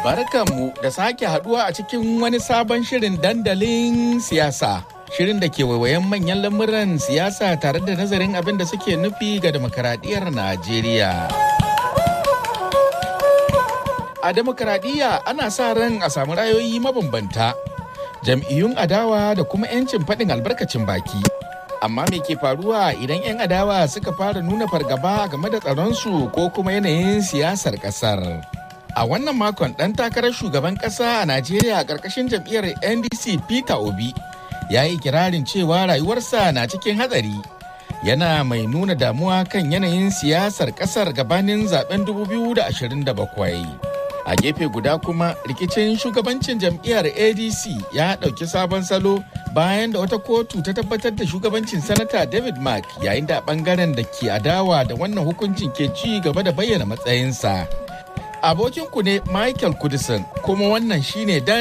Barkanmu da sake haduwa a cikin wani sabon shirin dandalin siyasa. Shirin da ke waiwayen manyan lamuran siyasa tare da nazarin abin da suke nufi ga demokaradiyyar Najeriya. A demokaradiyya ana sa ran a samu rayoyi mabambanta, jam'iyyun adawa da kuma 'yancin faɗin albarkacin baki. Amma me ke faruwa idan 'yan adawa suka fara nuna fargaba game da tsaronsu ko kuma yanayin siyasar ƙasar? A wannan makon ɗan takarar shugaban ƙasa a Najeriya a ƙarƙashin jam'iyyar NDC Peter Obi ya yi kirarin cewa rayuwarsa na cikin hatsari. Yana mai nuna damuwa kan yanayin siyasar ƙasar gabanin zaben 2027. A gefe guda kuma rikicin shugabancin jam'iyyar ADC ya ɗauki sabon salo bayan da wata kotu ta tabbatar da shugabancin sanata David Mark yayin da ɓangaren da ke adawa da wannan hukuncin ke ci gaba da bayyana matsayinsa. abokinku ne Michael Kudisin kuma wannan shine dan